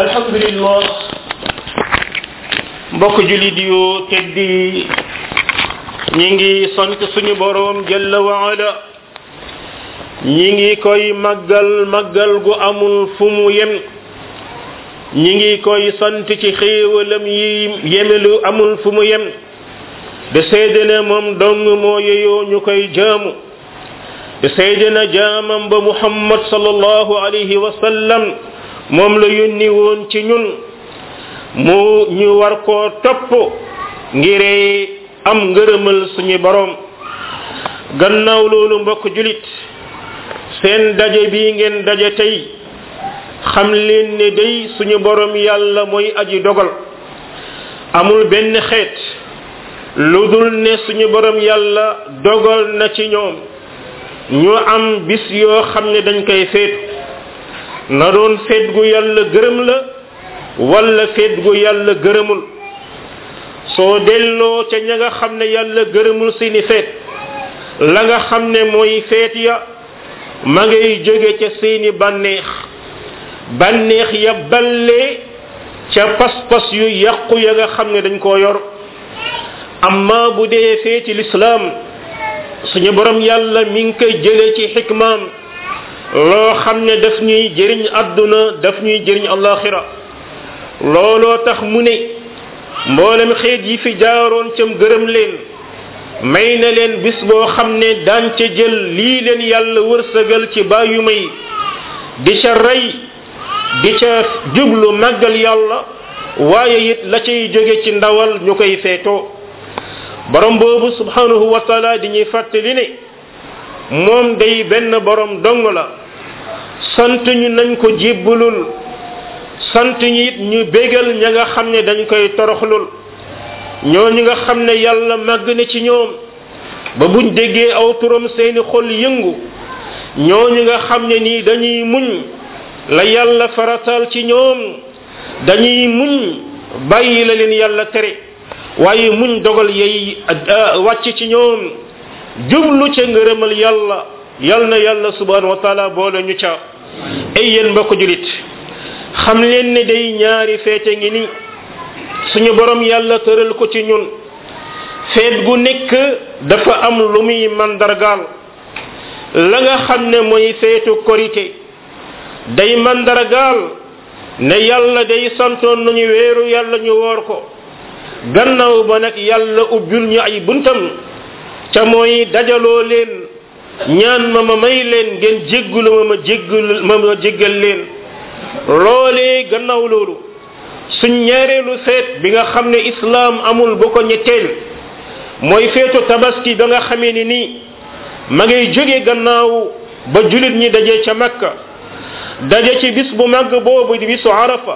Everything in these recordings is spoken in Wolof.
alhamdulillah mbokk julit yu teddi ñi ngi sant suñu boroom jalla waala ñi ngi koy màggal màggal gu amul fu mu yem ñi ngi koy sant ci xéewalam yi yemelu amul fu mu yem de seede ne moom dong moo yeyoo ñu koy jaamu de seede na jaamam ba muhammad sallallahu alayhi wa sallam moom la yónni woon ci ñun mu ñu war koo topp ngir am ngërëmal suñu borom gannaaw loolu mbokk julit seen daje bi ngeen daje tey xam leen ne day suñu borom yàlla mooy aji dogal amul benn xeet lu dul ne suñu borom yàlla dogal na ci ñoom ñu am bis yoo xam ne dañ koy feetu na doon feet gu yàlla gërëm la wala feet gu yàlla gërëmul soo delloo ca ña nga xam ne yàlla gërëmul seeni feet la nga xam ne mooy feet ya ma ngay jóge ca seeni bànneex bànneex ya ballee ca pas-pas yu yàqu ya nga xam ne dañ koo yor amma bu dee feeti lislaam suñu borom yàlla mi ngi koy jëlee ci xikmaam loo xam ne daf ñuy jëriñ àdduna daf ñuy jëriñ alaxira looloo tax mu ne mboolem xeet yi fi jaaroon cam gërëm leen may na leen bis boo xam ne daan ca jël lii leen yàlla wërsëgal ci bàyyu may di ca rey di ca jublu màggal yàlla waaye it la cay jóge ci ndawal ñu koy feetoo borom boobu subhanahu wa taala di ñuy fàttali ne moom day benn borom dong la sant ñu nañ ko jébbalul sant ñu it ñu bégal ña nga xam ne dañ koy toroxlul ñooñu nga xam ne yàlla màgg na ci ñoom ba buñ déggee aw turam seeni xol yëngu ñooñu nga xam ne nii dañuy muñ la yàlla faratal ci ñoom dañuy muñ bàyyi la leen yàlla tere waaye muñ dogal yey wàcc ci ñoom jublu ca ngërëmal yàlla yal na yàlla subhanahu wa taala boole ñu ca ay yéen mbokk julit xam leen ne day ñaari feete ngi ni suñu borom yàlla tëral ko ci ñun feet gu nekk dafa am lu muy mandargaal la nga xam ne mooy feetu korité day mandargaal ne yàlla day santoon nañu weeru yàlla ñu woor ko gannaaw ba nag yàlla ubbil ñu ay buntam ca mooy dajaloo leen ñaan ma ma may leen ngeen jéggulu ma ma jéggul ma ma jéggal leen loolee gannaaw loolu suñ ñaareelu feet bi nga xam ne islaam amul bu ko ñetteel mooy feetu tabaski ba nga xamee ni nii ma ngay jóge gannaaw ba julit ñi daje ca makka daje ci bis bu màgg boobu di bisu arafa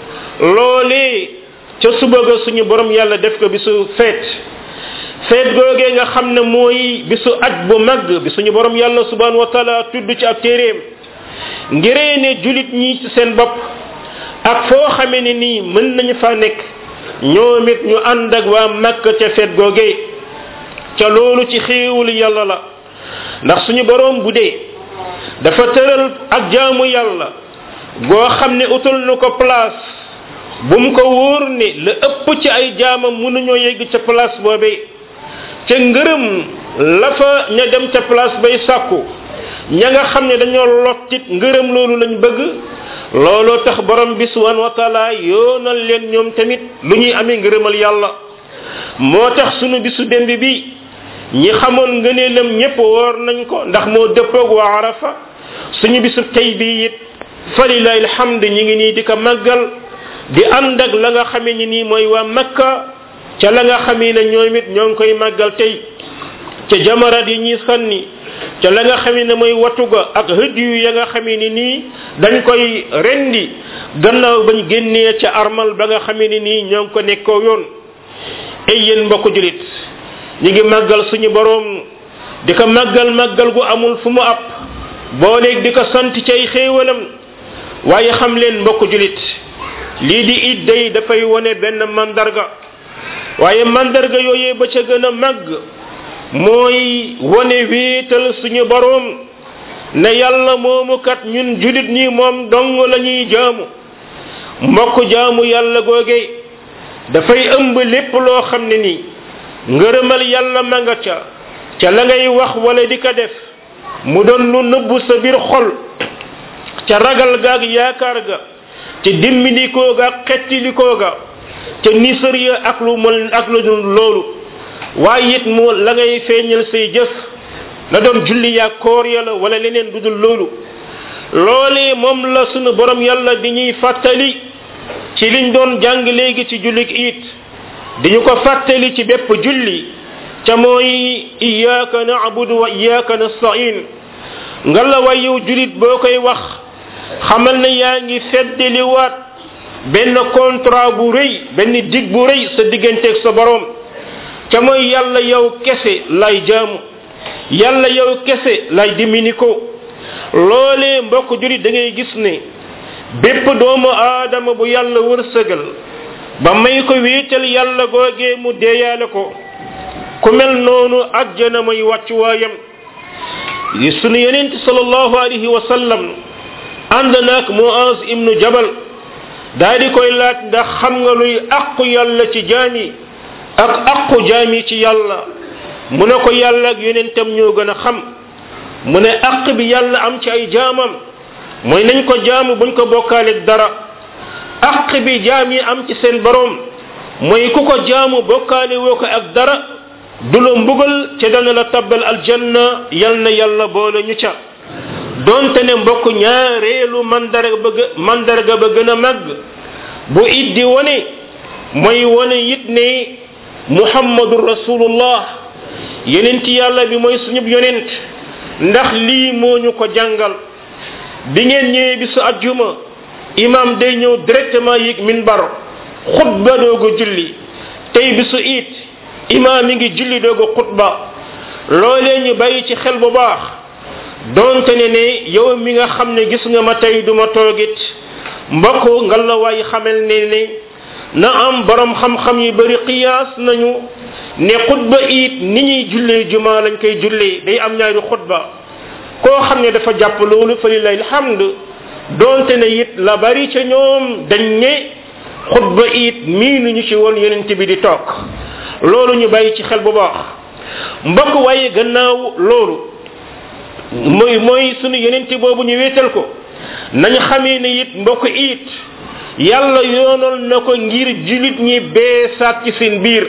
loolee ca suba ga suñu borom yàlla def ko bisu feet feet googee nga xam ne mooy bisu aj bu màgg bi suñu borom yàlla subhanahu wa taala tudd ci ab téeréem ngiree ne julit ñi ci seen bopp ak foo xamee ne nii mën nañu fa nekk ñoom it ñu ànd ak waa màkk ca feet googee ca loolu ci xéewul yàlla la ndax suñu borom bu dee dafa tëral ak jaamu yàlla goo xam ne utal nu ko place bu mu ko wóor ne la ëpp ci ay jaamam mënuñoo yegg ca place boobee ca ngërëm la fa ña dem ca place bay sàkku ña nga xam ne dañoo lottit ngërëm loolu lañ bëgg looloo tax borom bi subhanahu wa taala yoonal leen ñoom tamit lu ñuy amee ngërëmal yàlla moo tax sunu bisu démb bi ñi xamoon ngëneelam ñépp woor nañ ko ndax moo dëppoog waa arafa suñu bisu tey bi it falilahi alhamd ñi ngi nii di ko màggal di ànd ak la nga xamee ni nii mooy waa makka ca la nga xamee ne ñoom it ñoo ngi koy màggal tey ca jamarat yi ñuy sànni ca la nga xamee ne mooy watuga ak hëdd yu ya nga xamee ni nii dañ koy rendi gannaaw bañ génnee ca armal ba nga xamee ni nii ñoo ngi ko nekkoo yoon ay yéen mbokk julit ñi ngi màggal suñu boroom di ko màggal màggal gu amul fu mu ab booleeg di ko sant ci ay xéewalam waaye xam leen mbokk julit lii di it day dafay wone benn mandarga waaye mandarga yooyee ba ca gën a màgg mooy wone wéetal suñu boroom ne yàlla moomu kat ñun julit ñi moom dong la ñuy jaamu mbokk jaamu yàlla googe dafay ëmb lépp loo xam ne nii ngërëmal yàlla ma nga ca ca la ngay wax wala di ko def mu doon lu nëbbu sa biir xol ca ragal gaag yaakaar ga ca dimmilikoo ga ak xettilikoo ga ca nisër ya ak lu mel ak lu dul loolu waaye it mu la ngay feeñal say jëf na doon julli yaa koor ya la wala leneen du dul loolu loolee moom la sunu borom yàlla di ñuy fàttali ci liñ doon jàng léegi ci jullik it di ñu ko fàttali ci bépp julli ca mooy iyyaka na'budu wa iyyaka nasta'in nga la way yow julit boo koy wax xamal ne yaa ngi feddaliwaat benn contrat bu rëy benn dig bu rëy sa digganteeg sa borom ca mooy yàlla yow kese lay jaamu yàlla yow kese lay dimini ko loolee mbokk julit da ngay gis ne bépp doomu aadama bu yàlla wërsëgal ba may ko wéetal yàlla googee mu deeyaale ko ku mel noonu ajjana mooy wàccuwaayam sunu yenent sallallahu alayhi wa sallam ànd naag muaz ibnu jabal daa di koy laaj ndax xam nga luy aqu yàlla ci jaami ak aqu jaami ci yàlla mu ne ko yàlla ak yonentam ñoo gën a xam mu ne aq bi yàlla am ci ay jaamam mooy nañ ko jaamu buñ ko bokkaaleeg dara aq bi jaam yi am ci seen borom mooy ku ko jaamu bokkaale woo ko ak dara du la mbugal ca dana la tabbal aljanna yal na yàlla boole ñu ca donte ne mbokk ñaareelu mandarga ba mandarga ba gën a màgg bu it di wone mooy wone it ne muhammadu rasulullah yonent yàlla bi mooy suñub yonent ndax lii moo ñu ko jàngal bi ngeen ñëwee bi su ajjuma imam day ñëw directement yéeg minbar xutba doogu julli tey bi su it imam mi ngi julli doogu xutba loolee ñu bàyyi ci xel bu baax donte ne ne yow mi nga xam ne gis nga ma tey duma toogit mbokk nga la waay xamal ne ne na am borom xam-xam yi bari qiyaas nañu ne xutba it ni ñuy jullee juma lañ koy jullee day am ñaari xutba koo xam ne dafa jàpp loolu fa lillahi alhamd donte ne it la bari ca ñoom dañ ne xutba it miinu ñu ci woon yonent bi di toog loolu ñu bàyyi ci xel bu baax mbokk waaye gannaaw loolu mooy mooy sunu yonent boobu ñu wéetal ko nañ xamee ne it mbokk it yàlla yoonal na ko ngir julit ñi beesaat ci seen biir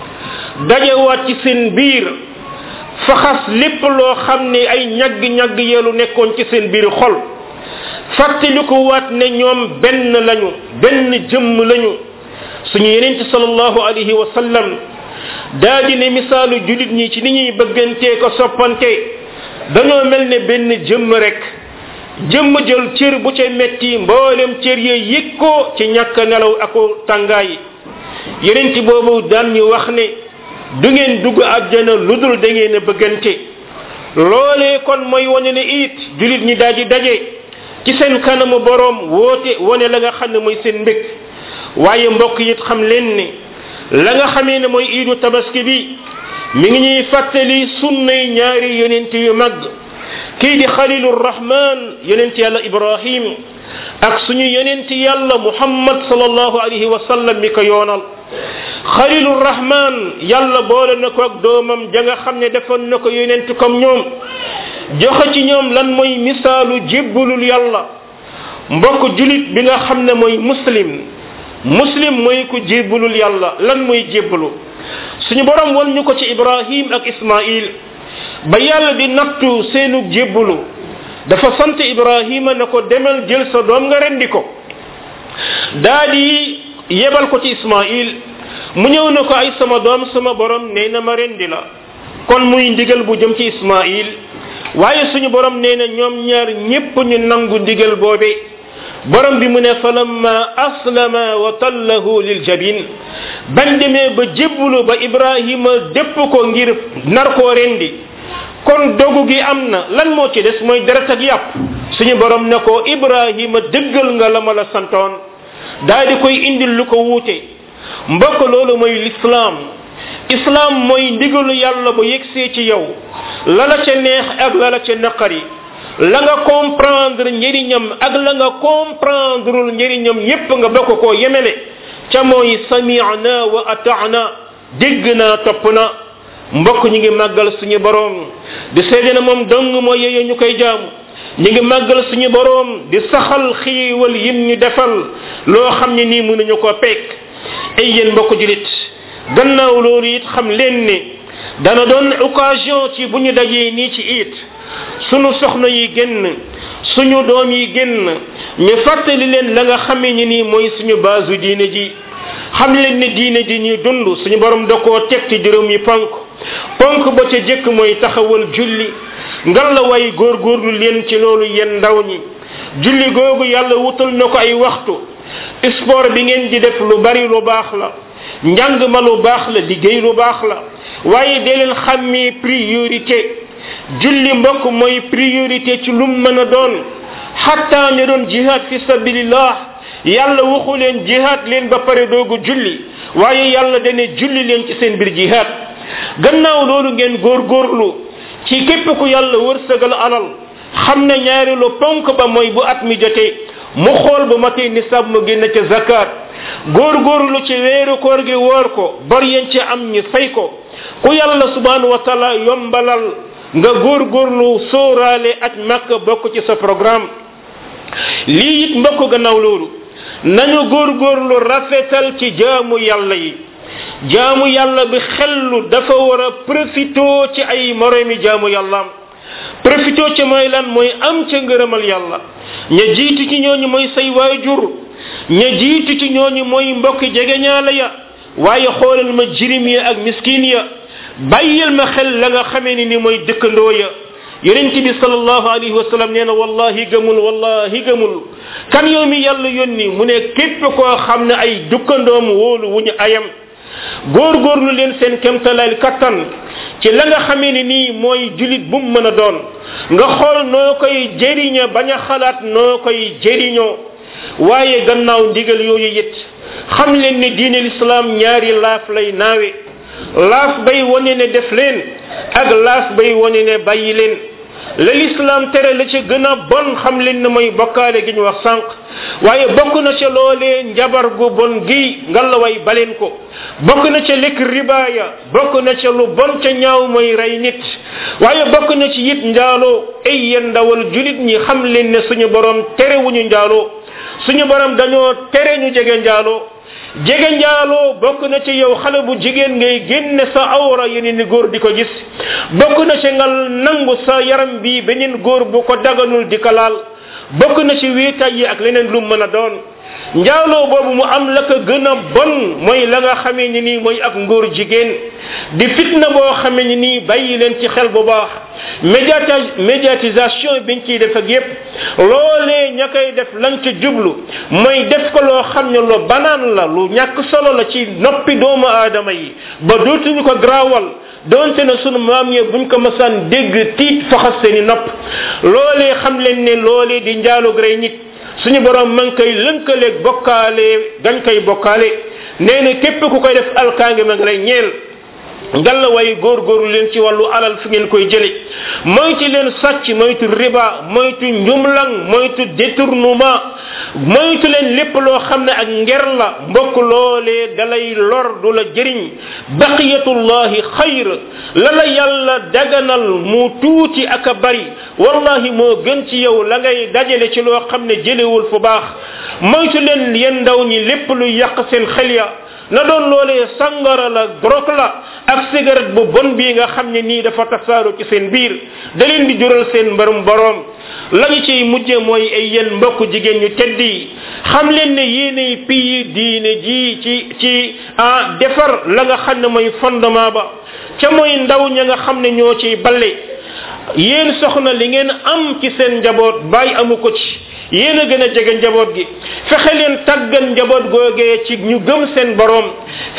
dajewaat ci seen biir faxas lépp loo xam ne ay ñagg-ñagg yeelu nekkoon ci seen biir xol fàttaliku waat ne ñoom benn lañu benn jëmm lañu suñu yeneen ci sallallahu alayhi wa sallam daa di ne misaalu julit ñi ci ni ñuy bëggantee ko soppante dañoo mel ne benn jëmm rek jëmm jël cër bu ca metti mboolem cër yee yëg ko ci ñàkk nelaw ak tàngaay yeneen ci boobu daan ñu wax ne du ngeen dugg àjjana lu dul da ngeen a bëggante loolee kon mooy wane ne it julit ñi daal di daje ci seen kanamu boroom woote wane la nga xam ne mooy seen mbég waaye mbokk it xam leen ne la nga xamee ne mooy iidu tabaski bi mi ngi ñuy fàttali sunnay ñaari yonent yu mag kii di xalilu rahman yonent yàlla ibrahim ak suñu yonent yàlla muhammad sallallahu alayhi wa sallam mi ko yoonal xalilu rahman yàlla boole na ko ak doomam ja nga xam ne defoon na ko yonent comme ñoom joxe ci ñoom lan mooy misaalu jébbalul yàlla mbokk julit bi nga xam ne mooy muslim muslim mooy ku jébbalul yàlla lan mooy jébbalu suñu borom won ñu ko ci ibrahim ak ismail ba yàlla di nattu seenu jébbalu dafa sant ibrahima na ko demal jël sa doom nga rendi ko daa di yebal ko ci ismail mu ñëw na ko ay sama doom sama borom nee na ma rendi la kon muy ndigal bu jëm ci ismail waaye suñu borom nee na ñoom ñaar ñépp ñu nangu ndigal boobe borom bi mu ne falamma aslama wa tallahu lil jabin bañ demee ba jébbulu ba ibrahima dépp ko ngir nar koo rendi kon dogu gi am na lan moo ci des mooy deret ak yàpp suñu borom ne ko ibrahima dëggal nga la ma la santoon daal di koy indil lu ko wuute mbokk loolu mooy lislaam islaam mooy ndigalu yàlla bu yegsee ci yow la la ca neex ak la la ca naqari la nga comprendre njëriñam ak la nga comprendreul njëriñam yépp nga bokk koo yemele ca mooy sami'na wa ata'na dégg naa topp na mbokk ñi ngi màggal suñu boroom di seede na moom dong moo yeye ñu koy jaamu ñi ngi màggal suñu boroom di saxal xiiwal yim ñu defal loo xam ne nii mënuñu ko peek ay yéen mbokk julit gannaaw loolu it xam leen ne dana doon occasion ci bu ñu dajee nii ci it sunu soxna yi génn suñu doom yi génn ñu fàttali leen la nga xamee ni nii mooy suñu baasu diine ji xam leen ne diine ji ñuy dund suñu borom da koo teg ci juróom yi ponk ponk ba ca jëkk mooy taxawal julli ngal la way góorgóorlu leen ci loolu yéen ndaw ñi julli googu yàlla wutal na ko ay waxtu sport bi ngeen di def lu bari lu baax la njàng ma lu baax la liggéey lu baax la waaye dee leen xàmmee priorité julli mbokk mooy priorité ci lum mën a doon xatta ñu doon jihad fi sabilillah yàlla waxu leen jihad leen ba pare doogu julli waaye yàlla dane julli leen ci seen biir jihad gannaaw loolu ngeen góorgóorlu ci képp ku yàlla wërsëgal alal xam na ñaareelu ponk ba mooy bu at mi jotee mu xool bu matee nisab mu génn ca zakat góorgóorlu ci weeru koor gi woor ko bor yeen ci am ñi fay ko ku yàlla subhanahu wa taala yombalal nga góorgóorlu sóoraale ak makka bokk ci sa programme lii it mbokk gannaaw loolu nañu góorgóorlu rafetal ci jaamu yàlla yi jaamu yàlla bi xellu dafa war a profitoo ci ay moromi jaamu yàllaam profitoo ci mooy lan mooy am ca ngërëmal yàlla ña jiitu ci ñooñu mooy say waajur ña jiitu ci ñooñu mooy mbokki jegeñaala ya waaye xoolal ma jirim ya ak miskin ya bàyyil ma xel la nga xamee ni ni mooy dëkkandoo ya yonent bi sallallahu alayhi wa sallam nee na wallahi gëmul wallahi gëmul kan yow mi yàlla yónni mu ne képp koo xam ne ay dëkkandoom wóolu wu ñu ayam góorgóorlu leen seen kemtalaal kattan ci la nga xamee ni nii mooy julit bu mu mën a doon nga xool noo koy jëriña bañ a xalaat noo koy jëriñoo waaye gannaaw ndigal yooyu it xam leen ne diine lislaam ñaari laaf lay naawe laaf bay wane ne def leen ak laaf bay wane ne bàyyi leen la lislaam tere la ca gën a bon xam leen ne mooy bokkaale gi ñu wax sànq waaye bokk na ca loolee njabar gu bon gi ngallaway baleen ko bokk na ca lekk ribaaya bokk na ca lu bon ca ñaaw mooy rey nit waaye bokk na ci it njaaloo ay yéen ndawal julit ñi xam leen ne suñu borom tere wuñu njaaloo suñu borom dañoo tere ñu jege njaaloo jege njaaloo bokk na ci yow xale bu jigéen ngay génne sa awra yeneen ni góor di ko gis bokk na ci nga nangu sa yaram bi beneen góor bu ko daganul di ko laal bokk na ci wéetaay yi ak leneen lu mën a doon njaaloo boobu mu am la ko gën a bon mooy la nga xamee ni nii mooy ak ngóor jigéen di fitna boo xamee ni nii bàyyi leen ci xel bu baax médiata médiatisation biñ ciy def ak yépp loolee ña koy def lañ ca jublu mooy def ko loo xam ne lu banaan la lu ñàkk solo la ci noppi doomu aadama yi ba dootuñu ko grawal donte ne sunu maam ya buñ ko masaan dégg tiit faxas seeni nopp loolee xam leen ne loolee di njaalug rey nit suñu borom man koy lënkaleeg bokkaale gañ koy bokkaale nee na képp ku koy def alkaange ma ngi lay ñeel ngalla way góorgóorlu leen ci wàllu alal fi ngeen koy jële moytu leen sàcc moytu riba moytu njumlang moytu détournement moytu leen lépp loo xam ne ak nger la mbokk loolee dalay lor du la jëriñ baqiyatullahi xayr la la yàlla daganal mu tuuti ak a bari wallahi moo gën ci yow la ngay dajale ci loo xam ne jëlewul fu baax moytu leen yéen ndaw ñi lépp lu yàq seen xel ya na doon loolee sangara la brok la ak cigarette bu bon bii nga xam ne nii dafa tasaaro ci seen biir da leen di jural seen mbarum boroom la ñu ciy mujje mooy ay yéen mbokk jigéen ñu tedd yi xam leen ne yéenay piyi diine ji ci ci ah defar la nga xam ne mooy fondement ba ca mooy ndaw ña nga xam ne ñoo ciy balle yéen soxna li ngeen am ci seen njaboot bàyyi amu ko ci yéen a gën a jege njaboot gi fexe leen tàggan njaboot googee ci ñu gëm seen borom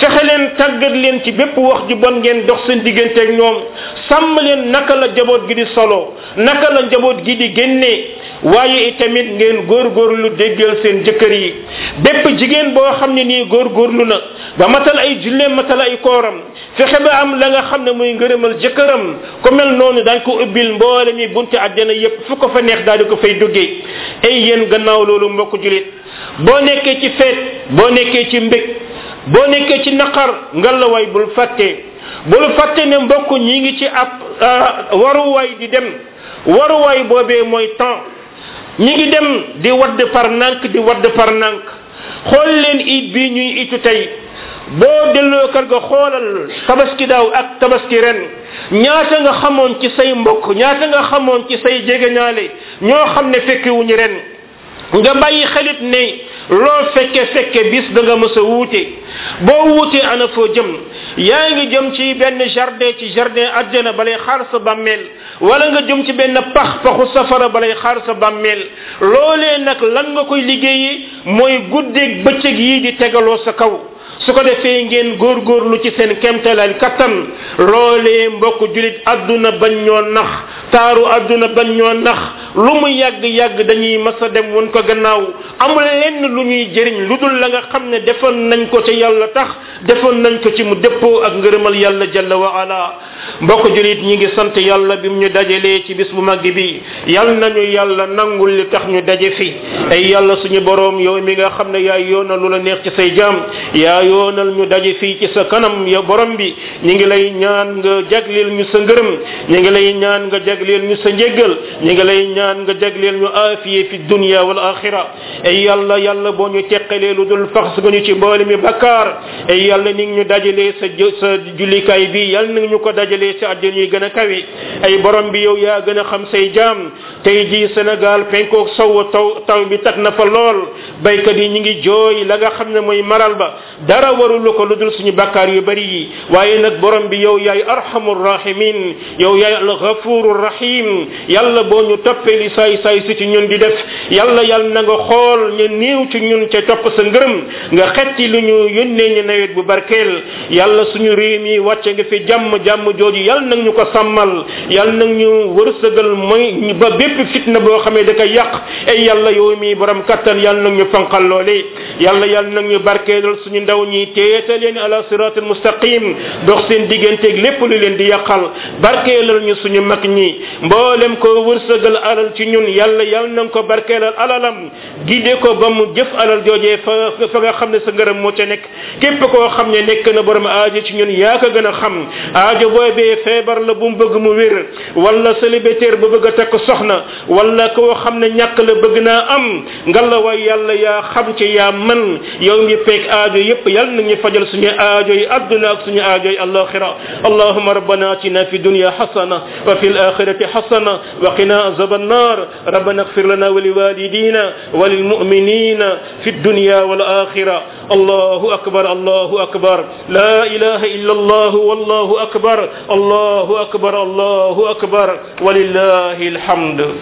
fexe leen tàggat leen ci bépp wax ju bon ngeen dox seen diggante ak ñoom sàmm leen naka la njaboot gi di solo naka la njaboot gi di génnee waaye itamit ngeen góorgóorlu déggal seen jëkkër yi bépp jigéen boo xam ne nii góorgóorlu na ba matal ay julleem matal ay kooram fexe ba am la nga xam ne muy ngërëmal jëkkëram ku mel noonu dañ ko ubbil mboole mi bunti àjjana yépp fu ko fa neex daal di ko fay duggee ay yéen gannaaw loolu mbokk julit boo nekkee ci feet boo nekkee ci mbég boo nekkee ci naqar ngalawaay bul fàtte bul fàtte ne mbokk ñi ngi ci ab waruwaay di dem waruwaay boobee mooy temps ñi ngi dem di wadd par nank di wadd par nank xool leen it bii ñuy itu tey boo delloo kër ga xoolal tabaski daaw ak tabaski ren ñaata nga xamoon ci say mbokk ñaata nga xamoon ci say jegeñaale ñoo xam ne fekkewuñu ren nga bàyyi xelit ne loo fekke fekke bis da nga mës a wuute boo wuutee ana foo jëm yaa ngi jëm ci benn jardin ci jardin àjjana balay xaar sa bàmmeel wala nga jëm ci benn pax paxu safara balay xaar sa bàmmeel loolee nag lan nga koy liggéeyi mooy guddeeg bëccëg yi di tegaloo sa kaw su ko defee ngeen góorgóorlu ci seen kemtalal kattan loolee mbokk julit adduna bañ ñoo nax taaru adduna bañ ñoo nax lu mu yàgg yàgg dañuy mas a dem won ko gannaaw amul lenn lu ñuy jëriñ lu dul la nga xam ne defoon nañ ko ci yàlla tax defoon nañ ko ci mu dëppoo ak ngërëmal yàlla jalla wa ala mbokk julit ñi ngi sant yàlla bi mu ñu dajalee ci bis bu màgg bi yal nañu yàlla nangul li tax ñu daje fi ay yàlla suñu boroom yow mi nga xam ne yaa yoonal lu la neex ci say jaam yaa yoonal ñu daje fii ci sa kanam ya borom bi ñi ngi lay ñaan nga jagleel ñu sa ngërëm ñi ngi lay ñaan nga jagleel ñu sa njéggal ñi ngi lay ñaan nga jagleel ñu aafiye fi dunya wal axira ay yàlla yàlla boo ñu teqalee lu dul fax nga ñu ci mboole mi bakkaar ay yàlla ni ngi ñu dajalee sa sa jullikaay bi yàlla na ñu ko dajalee sa àddina yi gën a kawe ay borom bi yow yaa gën a xam say jaam tey ji Sénégal penkook sow taw taw bi tag na fa lool baykat yi ñi ngi jooy la nga xam ne mooy maral ba dara warulu ko lu dul suñu bakkaar yu bari yi waaye nag borom bi yow yaay arhamur rahimin yow yaay al ghafurur rahim yàlla boo ñu toppee li saay saay si ci ñun di def yàlla yàlla na nga xool ñu néew ci ñun ca topp sa ngërëm nga xetti lu ñu yónnee ñu nawet bu barkeel yàlla suñu réew mi wàcce nga fi jàmm jàmm jooju yàlla nag ñu ko sàmmal yàlla nag ñu wërsëgal mooy ba bépp fitna boo xamee da koy yàq ay yàlla yow mi borom kattan yàlla nag ñu fanqal loole yàlla yàlla nag ñu barkeelal suñu ndaw ñi teeta leen ala siratul mustaqim dox seen digganteeg lépp lu leen di yàqal barkeelal ñu suñu mag ñi mboolem ko wërsëgal alal ci ñun yàlla yàlla na ko barkeelal alalam gide ko ba mu jëf alal joojee fa fa nga xam ne sa ngërëm moo ca nekk képp koo xam ne nekk na borom aajo ci ñun yaa ko gën a xam aajo boobee feebar la bu mu bëgg mu wér wala célibataire bu bëgg a takk soxna wala koo xam ne ñàkk la bëgg naa am ngalla waay yàlla yaa xam ci yaa man yow mi peeg aajo yépp yàlla na ñu fajal suñu aajo yi adduna ak suñu aajo yi alaxira allahuma rabbana atina fi dunya hasana wa fi alakhirati hasana wa qina azab النار ربنا اغفر لنا ولوالدينا وللمؤمنين في الدنيا والآخرة الله أكبر الله أكبر لا إله إلا الله والله أكبر الله أكبر الله أكبر ولله الحمد